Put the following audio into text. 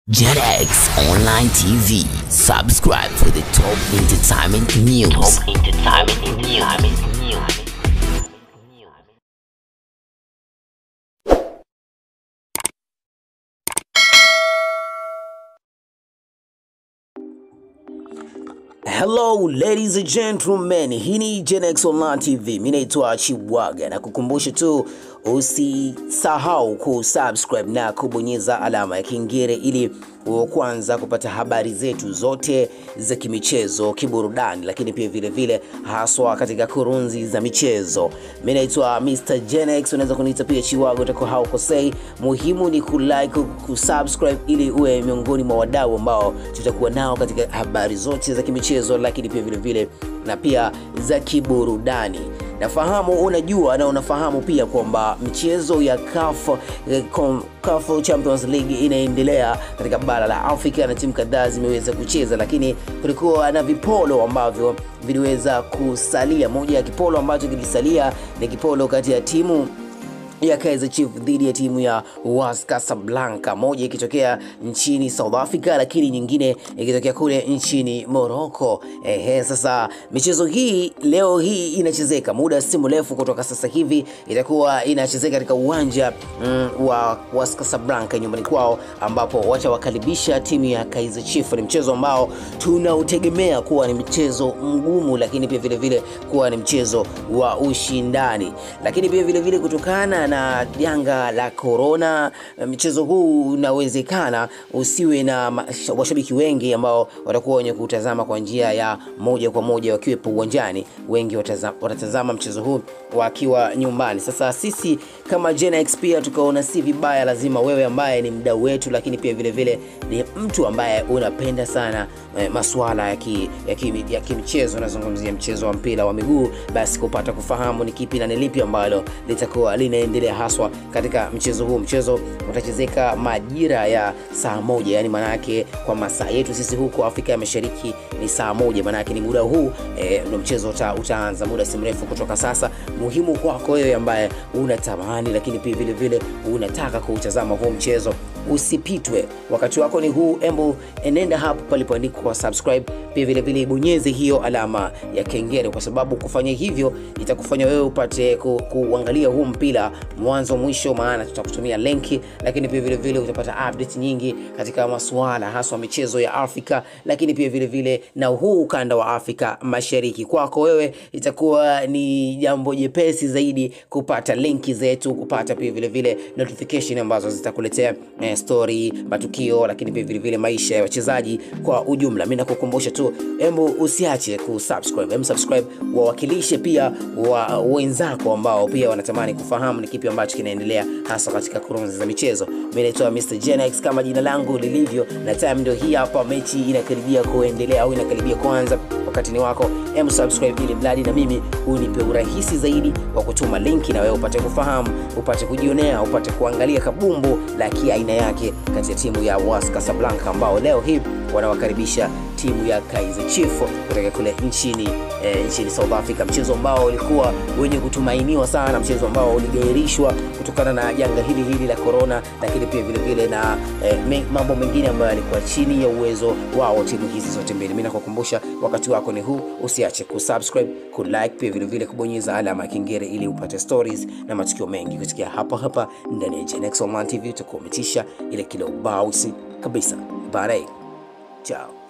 JetX Online TV. Subscribe for the top entertainment news. Top entertainment news. Hello ladies and gentlemen, hii ni GenX Online TV. Mimi naitwa Chiwaga na kukumbusha tu usisahau kusubscribe na kubonyeza alama ya kengele ili uwe kwanza kupata habari zetu zote za kimichezo, kiburudani, lakini pia vile vile haswa katika kurunzi za michezo. Mimi naitwa Mr GenX, unaweza kuniita pia Chiwaga, utakuwa haukosei. Muhimu ni kulike, kusubscribe ili uwe miongoni mwa wadau ambao tutakuwa nao katika habari zote za kimichezo, lakini pia vile vile na pia za kiburudani. Nafahamu unajua na unafahamu pia kwamba michezo ya CAF eh, com- CAF Champions League inaendelea katika bara la Afrika na timu kadhaa zimeweza kucheza, lakini kulikuwa na vipolo ambavyo viliweza kusalia. Moja ya kipolo ambacho kilisalia ni kipolo kati ya timu ya Kaizer Chiefs dhidi ya timu ya WAS Casablanca, moja ikitokea nchini South Africa, lakini nyingine ikitokea kule nchini Morocco. Ehe, sasa michezo hii leo hii inachezeka muda si mrefu kutoka sasa hivi itakuwa inachezeka katika uwanja mm, wa WAS Casablanca nyumbani kwao, ambapo watawakaribisha timu ya Kaizer Chiefs. Ni mchezo ambao tunautegemea kuwa ni mchezo mgumu, lakini pia vile vile kuwa ni mchezo wa ushindani, lakini pia vile vile kutokana na janga la corona, mchezo huu unawezekana usiwe na masha- washabiki wengi ambao watakuwa wenye kutazama kwa njia ya moja kwa moja wakiwepo uwanjani. Wengi wataza- watatazama mchezo huu wakiwa nyumbani. Sasa sisi kama GenX pia tukaona si vibaya, lazima wewe ambaye ni mdau wetu, lakini pia vile vile ni mtu ambaye unapenda sana eh, masuala ya ki, ya ki, ya kimchezo, nazungumzia mchezo wa mpira wa miguu, basi kupata kufahamu ni kipi na ni lipi ambalo litakuwa linaendelea haswa katika mchezo huu. Mchezo utachezeka majira ya saa moja, yani maana yake kwa masaa yetu sisi huko Afrika ya Mashariki ni saa moja, maana yake ni muda huu eh, ndo mchezo uta, utaanza muda si mrefu kutoka sasa. Muhimu kwako wewe ambaye unatamani, lakini pia vile vile unataka kuutazama huu mchezo usipitwe. Wakati wako ni huu, embu enenda hapo palipoandikwa subscribe, pia vile vile ibonyeze hiyo alama ya kengele, kwa sababu kufanya hivyo itakufanya wewe upate ku, kuangalia huu mpira mwanzo mwisho, maana tutakutumia lenki, lakini pia vile vile utapata update nyingi katika masuala haswa michezo ya Afrika, lakini pia vile vile na huu ukanda wa Afrika Mashariki. Kwako wewe itakuwa ni jambo jepesi zaidi kupata linki zetu, kupata pia vile vile notification ambazo zitakuletea eh, story, matukio, lakini pia vile vile maisha ya wachezaji kwa ujumla. Mimi nakukumbusha tu, hebu usiache kusubscribe, hebu subscribe, wawakilishe pia wa wenzako ambao pia wanatamani kufahamu ni kipi ambacho kinaendelea hasa katika kurunzi za michezo. Mimi naitwa Mr Genex kama jina langu lilivyo, na time ndio hii hapa, mechi inakaribia kuendelea au inakaribia kuanza. Wakati ni wako, hebu subscribe ili mradi na mimi unipe urahisi zaidi wa kutuma linki na wewe upate kufahamu, upate kujionea, upate kuangalia kabumbu la kiaina yake kati ya timu ya WAS Casablanca ambao leo hii wanawakaribisha timu ya Kaizer Chiefs kutoka kule nchini eh, nchini South Africa, mchezo ambao ulikuwa wenye kutumainiwa sana, mchezo ambao uligairishwa kutokana na janga hili hili la corona, lakini pia vile vile na eh, me- mambo mengine ambayo yalikuwa chini ya uwezo wao timu hizi zote mbili. Mimi nakukumbusha wakati wako ni huu, usiache kusubscribe, kulike, pia vile vile kubonyeza alama ya kengele ili upate stories na matukio mengi kusikia hapa hapa ndani ya Genex Online TV. Utakuwa umetisha ile kile ubausi kabisa. Bye. Ciao.